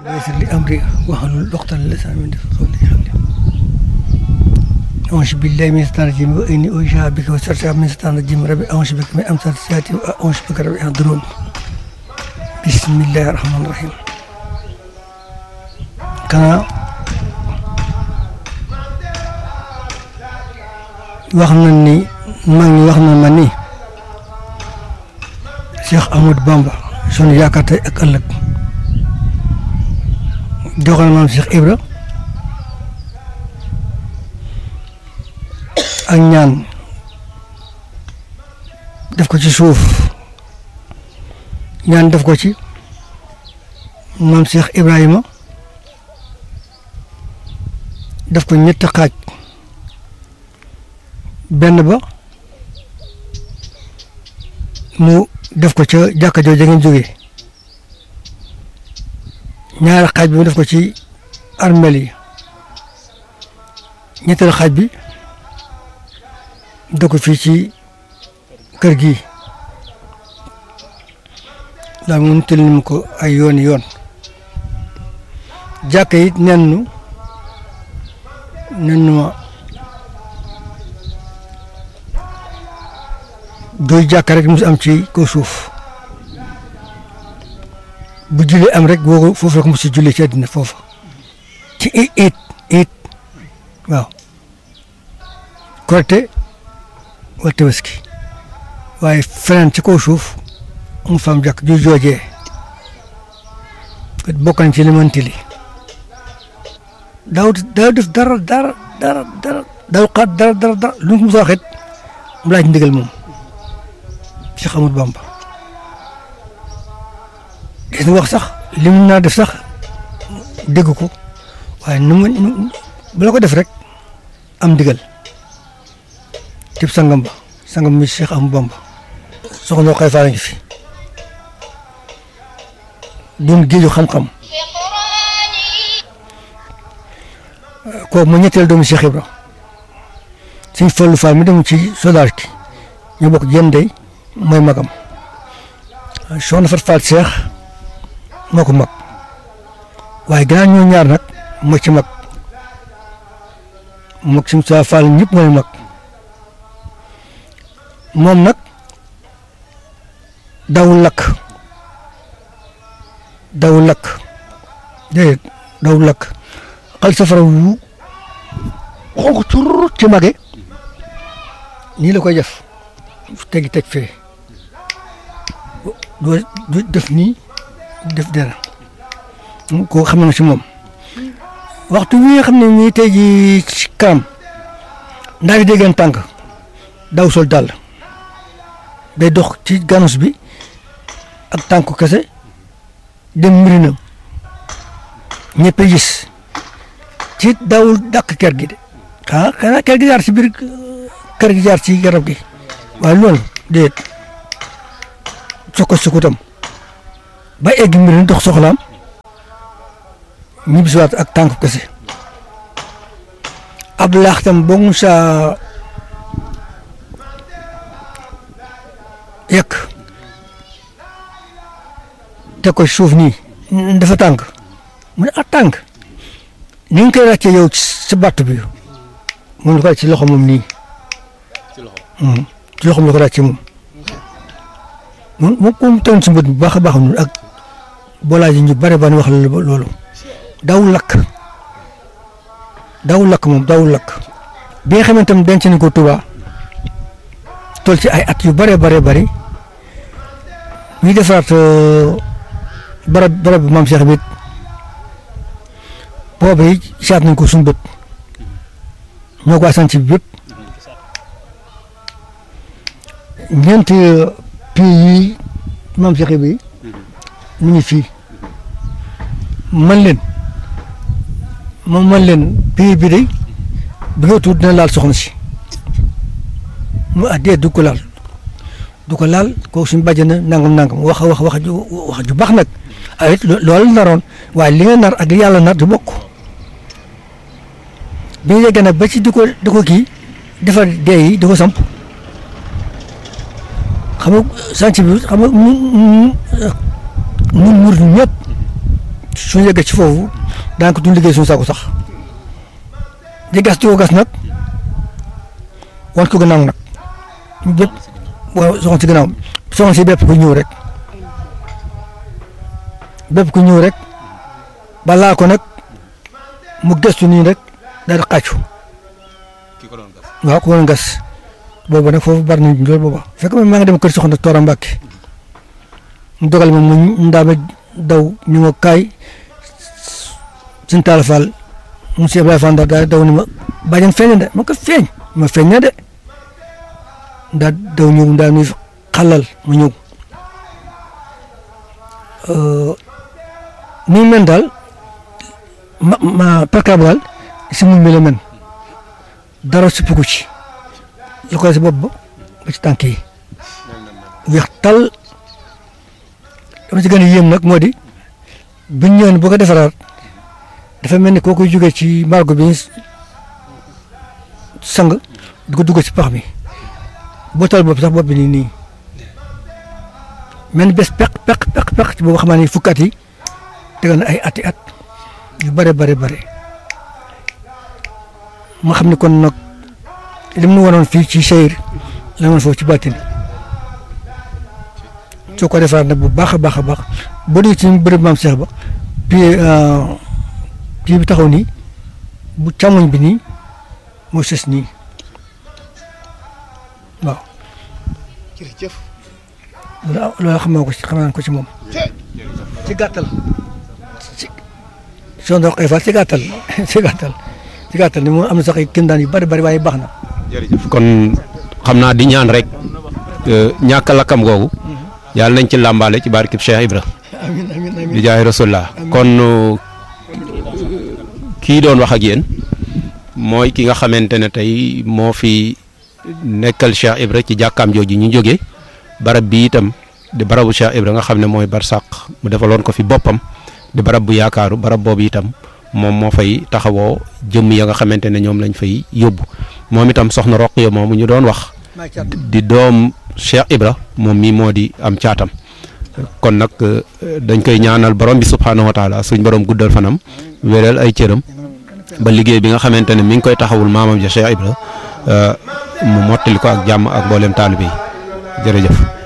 ويسر لي أمري واحلل عقدة من لساني من قولي حولي أعوذ بالله من الشيطان الرجيم وإني أعيذها بك وسرتها من الشيطان الرجيم ربي أعوذ بك من أمثال السيئات وأعوذ بك ربي يحضرون بسم الله الرحمن الرحيم kana wax nañ ni mag ñi wax na ma ni Cheikh Ahmadou Bamba sunu yaakaar tey ak ëllëg joxal maam Cheikh Ibra ak ñaan def ko ci suuf ñaan def ko ci maam Cheikh Ibrahima def ko ñetti xaaj benn ba mu def ko ca jàkka jooju ngeen jógee ñaari xaaj bi mu def ko ci armel yi ñetteelu xaaj bi def ko fii ci kër gi daal mu tël ni mu ko ay yooni yoon jàkka yi nen nu nen ma doy jàkka rek mus am ci kaw suuf bu julli am rek boo foofu rek mos a julli ci àddina foofu ci it it it waaw korite wala tabaski waaye feneen ci kaw suuf mu fam jàkk ju joojee bokkan ci limanti li daaw daaw def dara dara dara dara daaw xaat dara dara dara lu mu waxit mu laaj ndigal moom Cheikh Ahmadou Bamba gis nga wax sax li mu naa def sax dégg ko waaye nu mu bu la ko def rek am ndigal tib sangam ba sangam mi Cheikh Ahmadou Bamba soxna xay faa ngi fi doon géeju xam-xam kooku mu ñetteel doomu Cheikh Ibra suñ fallu faal mi dem ci sodaar ki ñu bokk jën day mooy magam soxna Fat Faal Cheikh moo ko mag waaye gannaaw ñoo ñaar nag moo ci mag mag suñ saa faal ñëpp mooy mag moom nag dawul lakk dawul lakk déedéet dawul lakk xal safara wu xonq cur ci mage nii la koy def tegi teg fee doo def nii def dara koo xam na si moom waxtu wi nga xam ne nii tey ji ci kanam ndaa di déggeen tànk daw sol dàll day dox ci ganus bi ak tànku kese dem mirinam ñëpp gis ci dawul dàq kër gi de ah xanaa kër gi jaar ci biir kër gi jaar ci garab gi waaye loolu déet soko sukutam ba egg mirin dox soxlaam ñibbisiwaat ak tànk kese ab laaxtam boo mu saa yekk teg ko suuf nii dafa tànk mu ne ah tànk ni nga koy ràccee yow ci batt bi moom la ko ci loxo moom nii ci loxo la ko ràccee moom moom moom moom tegoon si mbët bu baax a baax noonu ak boolaa ji ñu bare ba wax loolu dawul lakk dawul lakk moom dawul lakk bi nga xamante ne denc nañ ko Tuubaa toll ci ay at yu bare bare bari ñuy defaraat barab barab bi maam Cheikh bi boobu yi saat nañ ko suñu bët ñoo ko asan ci bi bépp ñeenti pays yi maam Cheikh bi mu ngi fii man leen moom man leen pays bi day bi nga tuut dina laal soxna si mu addee du ko laal du ko laal kooku suñu bàjj na nangam nangam wax wax wax ju wax ju baax nag ay loolu naroon waaye li nga nar ak li yàlla nar du bokk bi ñu yeggee nag ba ci di ko di ko kii defar dee yi di ko samp xam nga sànc bi xam nga ñun ñun murid ñëpp suñu yeggee ci foofu daanaka duñ liggéey suñu saako sax di gas di ko gas nag wan ko gannaaw nag bépp waaw soxna si gannaaw soxna si bépp ku ñëw rek bépp ku ñëw rek balaa ko nag mu gëstu nii rek daal di xàccu ki ko doon gas waaw ku doon gas boobu nag foofu bari nañ loolu booba fekk man maa ngi dem kër soxna Toora Mbàkke mu dogal ma mu ndaama daw ñu ma kaay suñ taal Fall monsieur Ibrahima Fall daal daw ni ma bàjjen feeñ na de ma ko feeñ ma feeñ na de daal daw ñëw daal ñuy xalal ma ñëw ni mu mel daal ma ma percable daal si mu mel men dara suppiku ci li ko si bopp ba ba ci tànk yi weex tal dama ci gën a yéem nag moo di bu ñu ñëwee boo ko defaraat dafa mel ni koo koy jógee ci margo bi sang di ko dugg ci pax mi boo tal bopp sax bopp bi nii nii mel ni bés peq peq peq peq ci boobu xamaa ne fukki at yi tegal na ay ati at yu bare bare bare ma xam ne kon nag li mu wanoon fii ci sayir la woon foofu ci bàttin soo ko defaraat nag bu baax a baax a baax boo dee ci bërëb maam Cheikh ba puis puis bi taxaw nii bu càmmoñ bi nii moo sës nii waaw jërëjëf loolu loolu xam naa ko ci xam naa ko ci moom ci gàttal ci soo ndox ay ci gàttal ci gàttal ci gàttal ni moom am na sax ay kéemtaan yu bari bari waaye baax na jërëjëf kon xam naa di ñaan rek ñàkk a lakkam googu yàlla nañ ci làmbaale ci barkib Cheikh Ibra amiin amiin amiin di jaay rasulullah kon kii doon wax ak yéen mooy ki nga xamante ne tey moo fi nekkal Cheikh Ibra ci jàkkaam jooju ñu jógee barab bi itam di barabu Cheikh Ibra nga xam ne mooy barsàq mu defaloon ko fi boppam di barab bu yaakaaru barab boobu itam moom moo fay taxawoo jëmm ya nga xamante ne ñoom lañ fay yóbbu moom itam soxna Roqiya moomu ñu doon wax di doom Cheikh Ibra moom mii moo di am caatam kon nag dañ koy ñaanal borom bi subhaanahu wa taala suñ borom guddal fanam wéral ay cëram ba liggéey bi nga xamante ne mi ngi koy taxawul maamam ja Cheikh Ibra mu mottali ko ak jàmm ak mboolem taalibe yi jërëjëf